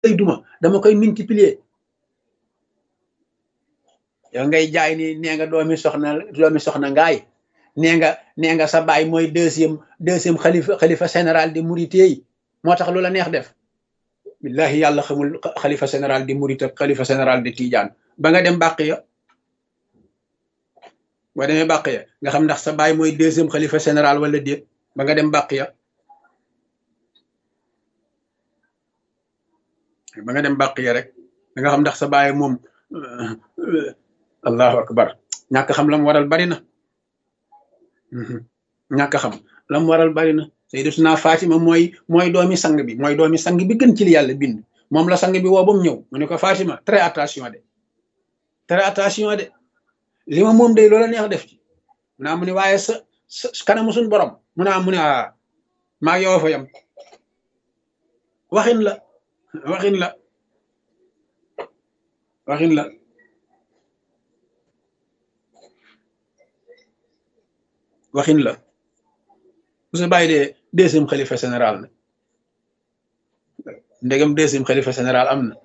lay duma dama koy multiplier yow ngay jaay ni nee nga doomi soxna doomi soxna ngaay nee nga nee nga sa baay mooy deuxième deuxième xalifa xalifa général di Mouride yi moo tax lu la neex def billahi yàlla xamul xalifa général di Mouride ak xalifa général di Tidiane ba nga dem bàq ya boo demee bàq ya nga xam ndax sa baay mooy deuxième xalifa général wala déet ba nga dem bàq ya ba nga dem bàq ya rek da nga xam ndax sa baay moom allahu akbar ñàkk xam lam waral bari na ñàkk xam lam waral bari na sayyidatuna Fatima mooy mooy doomi sang bi mooy doomi sang bi gën ci li yàlla bind moom la sang bi woo ba mu ñëw mu ne ko Fatima très attention de très attention de li ma moom day loola neex def ci mu naa mu ne waaye sa sa kanamu suñ borom mu naa mu ne a maa yow fa yam waxin la waxin la waxin la waxin la bu sa bàyyi dee deuxième xalifa général na ndegam deuxième xalifa général am na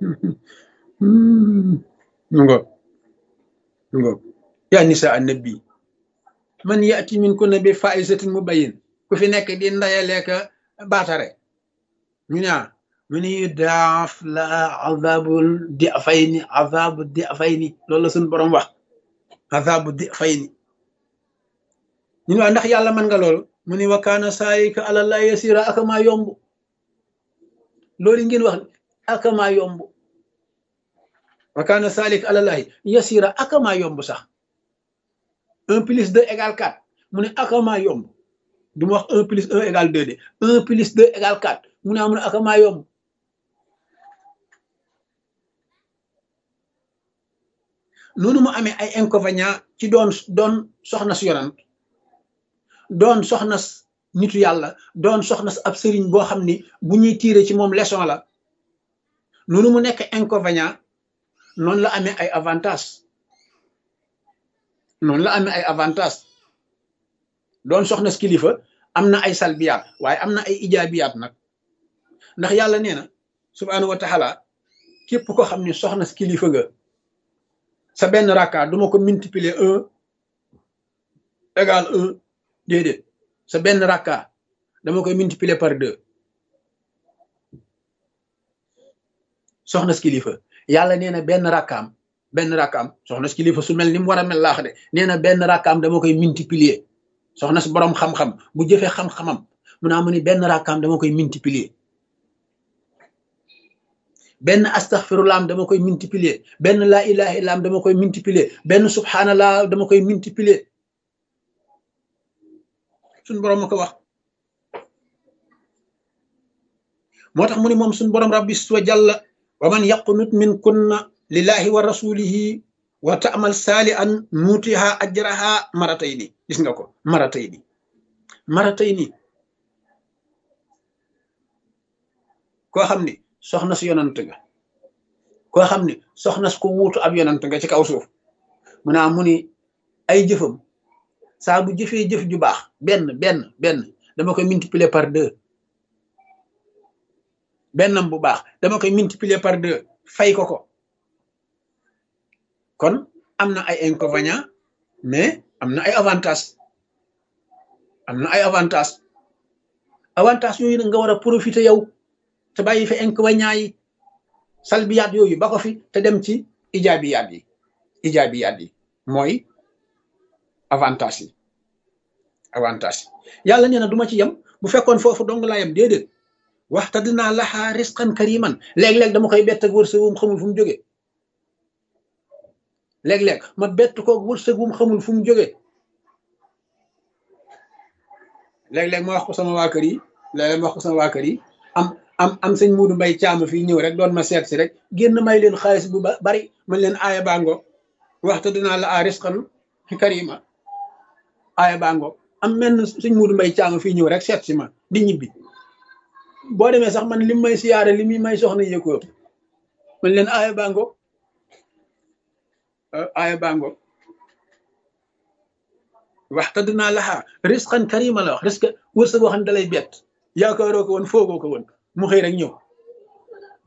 mu ngo mu ngo yaa nisa annabi man yaati min kunna bi faisatin mubayyin ku fi nekk di ndayaleeka baatare ñu ne mu ni daaf la azabul di fayni azabu di fayni loolu la suñ borom wax azabu di fayni ñun waa ndax yàlla mën nga loolu mu ni wakaana saayika àlallah yasira akamaa yomb loolu ngeen wax akamaa yomb wakaana saalik àlallahi yasira akamaa yomb sax un plus deux égale quatre mu ne akamaa yomb du ma wax un plus un égale deux de un plus deux égale quatre mu ne amu ne akamaa yomb noonu mu amee ay inconvénients ci doon doon soxna su yonant doon soxna nitu yàlla doon soxna ab sëriñ boo xam ni bu ñuy tiire ci moom leçon la noonu mu nekk inconvénient noonu la amee ay avantage noonu la amee ay avantage doon soxna kilifa am na ay salbiyaat waaye am na ay ijaabiyaat nag ndax yàlla nee na subhaanahu wa taala képp ko xam ni soxna kilifa nga sa benn rakka duma ko multiplier un égal un déedéet sa benn rakka dama koy multiplier par deux soxna kilifa yàlla nee na benn rakkaam benn rakkaam soxna kilifa su mel ni mu war a mel laax de nee na benn rakkaam dama koy multiplier soxna si borom xam-xam bu jëfee xam-xamam mu naa mu ni benn rakkaam dama koy multiplier benn astaghfirullah dama koy multiplier benn laa ilaha illam dama koy multiplier benn subhanallah dama koy multiplier suñ borom ma ko wax moo tax mu ni moom suñ borom rabbi wa jalla wa man yaqnut min kunna lillahi wa rasulihi wa ta'mal salihan nutiha ajraha maratayni gis nga ko maratayni maratayni koo xam ni soxna si yonant nga koo xam ni soxna si ko wuutu ab yonant nga ci kaw suuf mu naa mu ni ay jëfam saa bu jëfee jëf ju baax benn benn benn dama koy multiplier par deux bennam bu baax dama koy multiplier par deux fay ko ko kon am na ay inconvénients mais am na ay avantages am na ay avantages avantages yooyu nag nga war a profiter yow te bàyyi fi inconvénients yi salbiyaat yooyu ba ko fi te dem ci ijaabiyaat yi ijaabiyaat yi mooy avantage yi avantage yi yàlla nee na du ma ci yem bu fekkoon foofu dong laa yem déedéet waxta dinaa laxaa risqan kariman léeg-léeg dama koy bett ak wërsëg wum xamul fu mu jógee léeg-léeg ma bett ko wërsëg wum xamul fu mu jógee léeg-léeg ma wax ko sama waa kër yi léeg-léeg ma wax ko sama waa kër yi am am am sëñ Muudu Mbay caama fii ñëw rek doon ma seet si rek génn may leen xaalis bu bari man leen aaya bango waxta dinaa la a risqan karima aaya bango am menn sëñ Muudu Mbay caama fii ñëw rek seet si ma di ñibbi boo demee sax man li may siyaare li muy may soxna yëkko man leen aaya bango aaya bango waxta dinaa laxaa risqan karima la wax risque wërsëg boo xam ne dalay bett yaakaaroo ko woon foogoo ko woon mu xëy rek ñëw